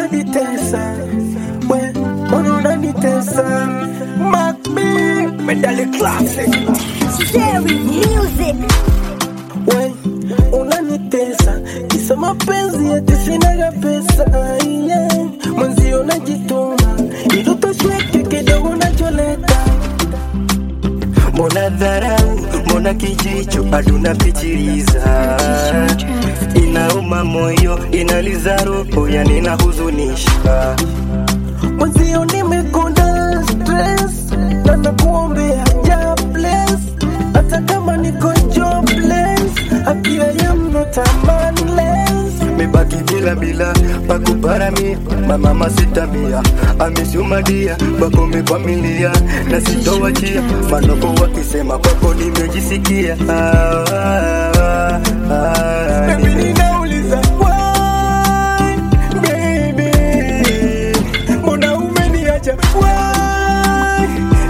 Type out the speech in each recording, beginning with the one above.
unanitesa we mbona unanitesa Macbi medali classic Cherry music. we unanitesa kisa mapenzi ati sinaga pesa yeah. mwenzio najituma ili utosheke kidogo nacholeta mbona dharau mbona kijicho aduna pichiliza inauma moyo inaliza roho yani inahuzunisha mwenzio nimekonda stress na nakuombea ja bless hata kama niko jobless apia ya not a manless mebaki bila bila pakuparamia mamama sitamia amisumadia bakome familia na sitowachia manoko wakisema kwako nimejisikia ah, ah, ah, Baby, ninauliza why, baby? Mbona umeniacha why,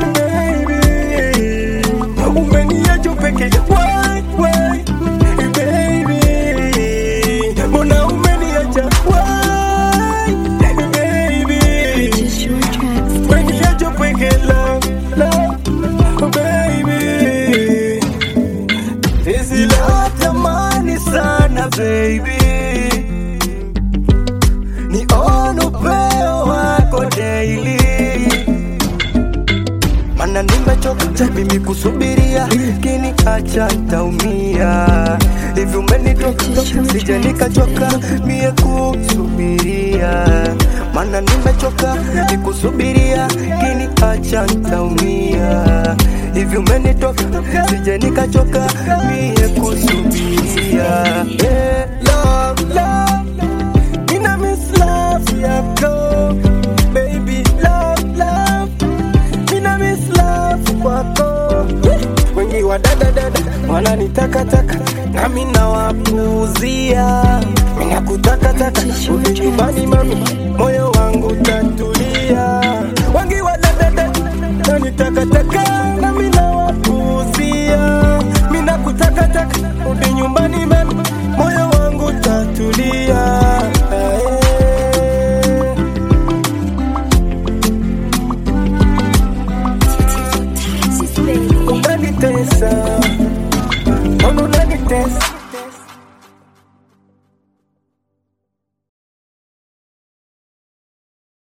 baby? Umeniacha peke why, why, baby? Mbona umeniacha why, baby? Umeniacha peke love, love, baby. Hizi love tamani sana baby ni on upeo wako daily mana nimechoka mimi kusubiria kini acha ntaumia hivi umenitoka sija nikachoka mie kusubiria mana nimechoka nikusubiria kini acha ntaumia hivi umenitoka sija nikachoka mie kusubiria yeah, love, love. Mina miss love yako baby love love Mina miss love kwako wengi wa dada dada wananitakataka nami nawapuuzia mina kutakataka uje nyumbani mami moyo wangu tatulia wengi wa dada dada wananitakataka nami nawapuuzia mina kutakataka uje nyumbani mami moyo wangu tatulia eh. unanitesa mbona unanitesa